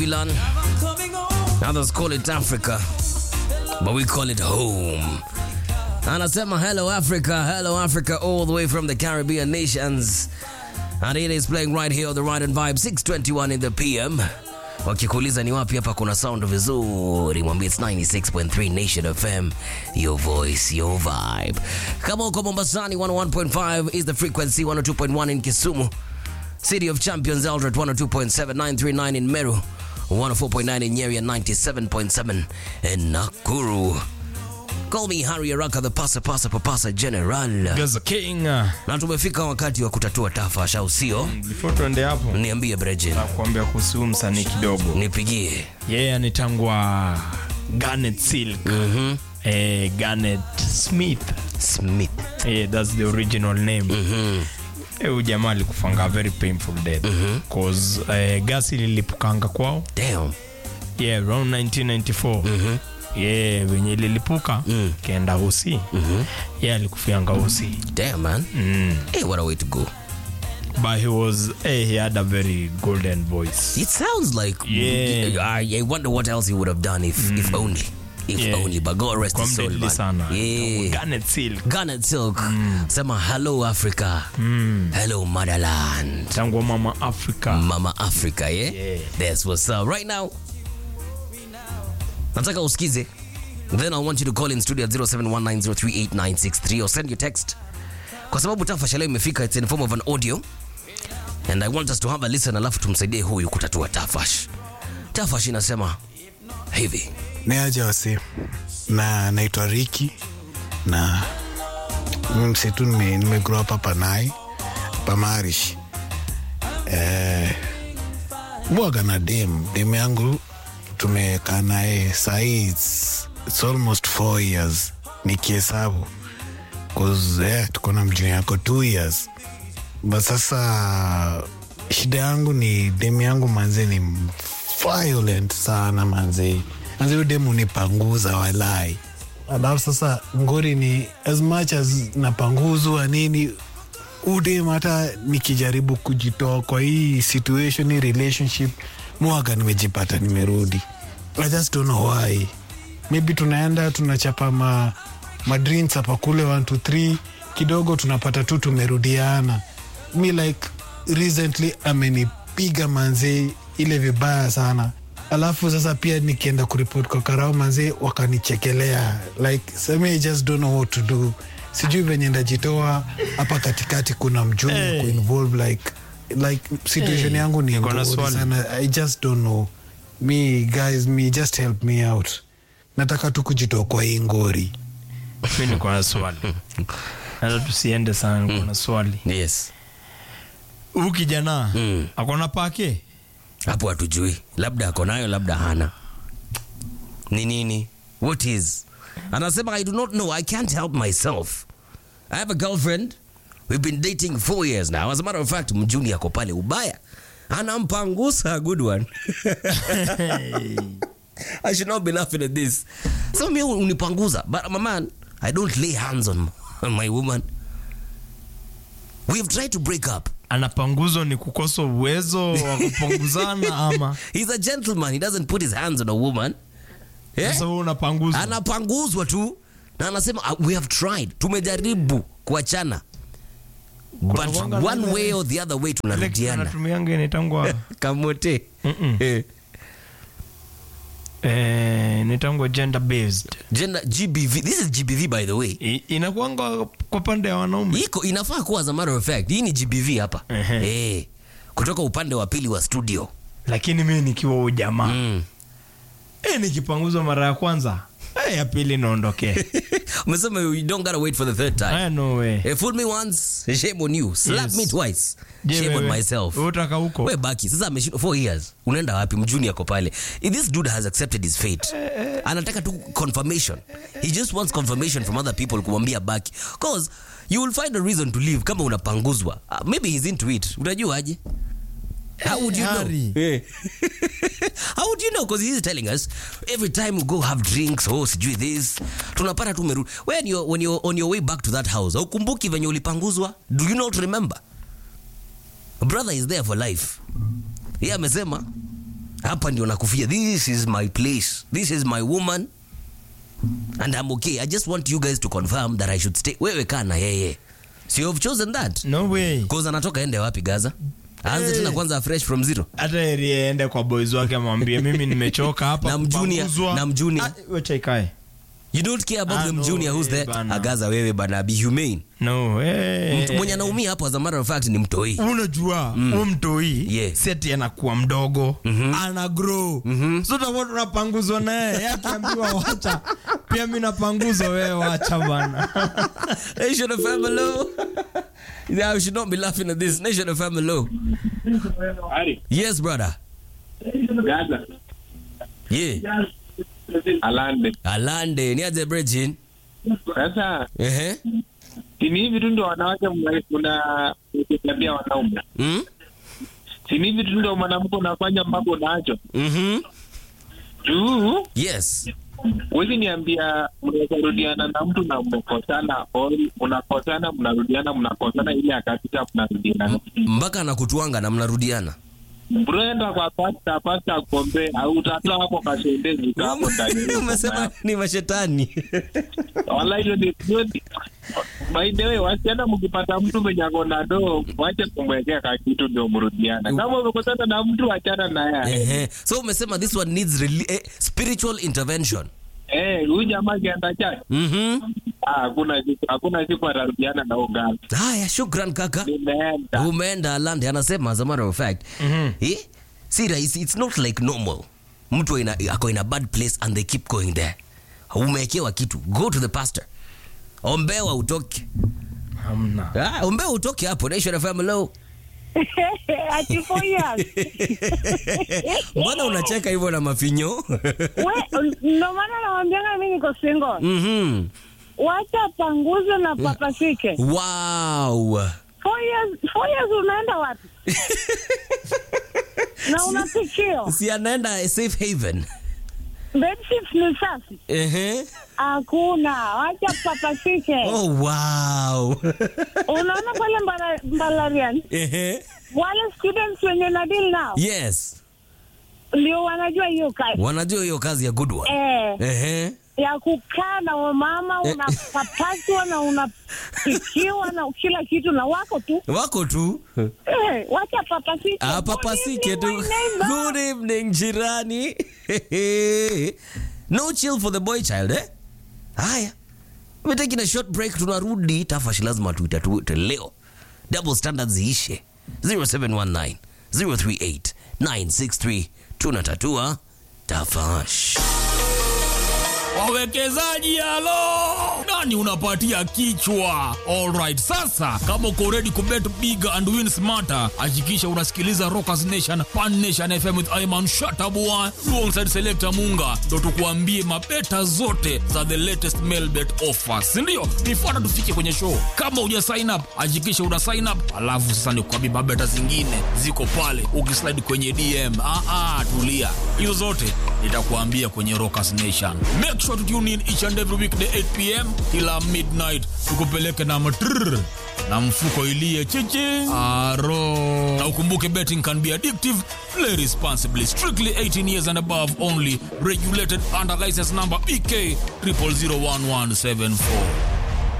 Babylon. Others call it Africa, but we call it home. Anasema hello Africa, hello Africa, all the way from the Caribbean nations. And it is playing right here on the Ride and Vibe 621 in the PM. Wakikuuliza ni wapi hapa kuna sound vizuri, mwambie it's 96.3 Nation FM, your voice, your vibe. Kama uko Mombasani 101.5 is the frequency, 102.1 in Kisumu. City of Champions Eldred 102.7939 in Meru, 104.9 in Nyeri and 97.7 in Nakuru. Call me Harry Araka, the pasa pasa papasa general. Gaza King. Na tumefika wakati wa kutatua tafa, au sio? Before tuende hapo, Niambie Brejin, nakuambia kuhusu huyu msanii kidogo. nipigie. Yeye yeah, anitangwa Garnet Silk. Mhm. Eh, Garnet Smith. Smith. Eh, that's the original name. Mhm. Eh, huyu jamaa alikufanga very painful death. Cause eh, gasi lilipukanga kwao. Damn. Yeah, around 1994. Mhm. Yeah, venye lilipuka Mm. kenda usi. Mhm. Yeah, alikufianga usi. Damn man. Mm. Hey, what a way to go. But he was eh, he had a very golden voice. It sounds like Yeah. I, I wonder what else he would have done if if only. If Yeah. only. But God rest Kwa his soul. mdedli Man. sana. Yeah. Garnet Silk. Garnet Silk. Sema hello Africa. Hello motherland. Tangu mama Africa. Mama Africa, yeah? Yeah. That's what's up. Right now, nataka usikize. Then I want you to call in studio at 0719038963 or send your text. Kwa sababu tafa leo imefika, it's in form of an audio. And I want us to have a listen alafu tumsaidie huyu kutatua tafash. Tafash inasema hivi. ni aje wasi na naitwa Riki na mimi msitu nime, nime grow up hapa Nai pamarish eh, bwaga na dem dem yangu tumekaa naye sahii it's, it's almost four years nikihesabu cause eh, tuko na mjini yako two years but sasa shida yangu ni demu yangu manze ni violent sana manze manze huyu demu nipanguza walai alafu sasa ngori ni as much as napanguzwa nini udem hata nikijaribu kujitoa kwa hii situation hii relationship mwaga nimejipata nimerudi i just don't know why maybe tunaenda tunachapa ma, ma drinks hapa kule 1 2 3 kidogo tunapata tu tumerudiana mi like recently amenipiga manzee ile vibaya sana alafu sasa pia nikienda kuripot kwa karao manzee wakanichekelea like sami I just don't know what to do sijui venye ndajitoa hapa katikati kuna mjuni Hey. hey. kuinvolve like like situation Hey. yangu ni Niko na ngori swali. sana i just don't know me guys me just help me out nataka tu kujitoa kwa hii ngori mi niko na swali hata tusiende sana niko na swali Yes. huu kijana Mm. akona pake Hapo hatujui. Labda ako nayo, labda hana. Ni nini? What is? Anasema I do not know. I can't help myself. I have a girlfriend. We've been dating four years now. As a matter of fact, mjuni ako pale ubaya. Anampangusa a good one. I should not be laughing at this. So me unipanguza. But my man, I don't lay hands on, on my woman. We have tried to break up. anapanguzwa ni kukosa uwezo wa kupanguzana ama He's a gentleman. He doesn't put his hands on a woman. Yeah? sasa huu unapanguzwa anapanguzwa tu na anasema "Ah, we have tried tumejaribu kuachana but Kunakuanga one na- way or the other way Ile tunarudiana anatumianga inaitangwa kamote Mm-mm. Eh, eh, inaitangwa gender based gender gbv this is gbv by the way I- inakuanga kwa pande ya wanaume iko inafaa kuwa as a matter of fact hii ni gbv hapa Ehe. eh, kutoka upande wa pili wa studio lakini mi nikiwa huyu jamaa mm. eh, nikipanguzwa mara ya kwanza eh, ya pili naondokee umesema you don't gotta wait for the third time Aya, no way Eh, fool me once shame on you slap Yes. me twice Je, shame on wewe, myself wewe utaka huko we baki sasa ameshindwa four years unaenda wapi mjuni ako pale If this dude has accepted his fate anataka tu confirmation he just wants confirmation from other people kumwambia baki cause you will find a reason to leave kama unapanguzwa uh, maybe he's into it utajua aje How would you know? Harry. Eh. How would you know? Because he's telling us every time we go have drinks, oh, sijui this, tunapata tu umerudi. When you're, when you're on your way back to that house, haukumbuki venye ulipanguzwa? Do you not remember? Brother is there for life. Yeye amesema hapa ndio nakufia this is my place this is my woman and I'm okay I just want you guys to confirm that I should stay wewe kaa na yeye so you've chosen that no way cause anatoka ende wapi Gaza aanze Hey. tena kwanza fresh from zero hata heri aende kwa boys wake amwambie mimi nimechoka hapa Na mjunior- kupanguzwa." na mjunior. Ah, wacha ikae you don't care about Ah, them no, junior who's eh, there bana. agaza wewe bana be humane no eh, Mtu mwenye anaumia hapo as a matter of fact ni mtoi unajua huu mtoi Yeah. seti anakuwa mdogo ana grow so tutakuwa tunapanguzwa naye Yeye akiambiwa wacha pia mi napanguzwa wewe wacha bana Nation of Hello. Yeah, we should not be laughing at this. Nation of Hello. Ari, Yes, brother. Gaza, Yeah. Alande. Alande, niaje Bridgin. Sasa Ehe. sini hivi tu ndio wanawake mna- mna tabia wanaume. Mm? Sini hivi tu ndio mwanamke unafanya mambo nacho. Mhm. Juu Yes. huwezi niambia mnaweza rudiana na mtu na mmekosana, or mnakosana mnarudiana, mnakosana ile akapita mnarudiana. Mpaka anakutwanga na mnarudiana. Brenda kwa pasta pasta akombe au utatoa hapo kashendezi hapo ndani. Umesema ni mashetani. Wallahi hiyo ni hiyo ni- By the way, wasichana mkipata mtu mwenye ako na doo, wache kumwekea ka kitu ndio mrudiana. Kama umekosana na mtu achana na yeye. Ehe. So umesema this one needs reli- eh, spiritual intervention. Eh, huyu jamaa akienda church, Mhm. ah, hakuna siku hakuna siku atarudiana na ugali. Haya, shukran kaka. Nimeenda. umeenda Alande anasema as a matter of fact eh, si rahisi it's not like normal mtu ina, ako in a bad place and they keep going there umewekewa kitu go to the pastor ombewa utoke hamna ah, ombewa utoke hapo Nation FM low Ati four years. mbona unacheka hivyo na mafinyo We, ndo maana nawambianga mi niko single. Mhm. Wacha panguze na papasike. wow Four years, four years unaenda wapi? na unafikio si anaenda safe haven bedsheets ni safi? Ehe. Hakuna, wacha papasike. oh wow Unaona pale mbala, Mbalarian Ehe. wale students wenye na deal nao yes ndio wanajua hiyo kazi wanajua hiyo kazi ya good one eh, Ehe. ya kukaa na wamama unapapaswa na unapikiwa na kila kitu na wako tu wako tu eh, wacha papasike. Ah, papasike Good tu. evening, my neighbor. Good evening jirani. no chill for the boy child eh? Haya. We're taking a short break tunarudi tafashi lazima tuitatue leo. Double standards ziishe. 0719 038 963 tunatatua tafash. wawekezaji halo nani unapatia kichwa alright sasa kama uko ready kubet big and win smarter hakikisha unasikiliza rockers nation pan nation fm with iman shatabua alongside selector munga ndo tukuambie mabeta zote za the latest mailbet offers sindio nifuata tufike kwenye show kama uja sign up hakikisha una sign up alafu sasa nikuambie mabeta zingine ziko pale ukislide kwenye dm ah, ah, tulia hizo zote nitakuambia kwenye rockers nation make sure to tune in each and every weekday 8 pm kila midnight tukupeleke na matrrr na mfuko ilie chichi aro na ukumbuke betting can be addictive play responsibly strictly 18 years and above only regulated under license number bk 00011774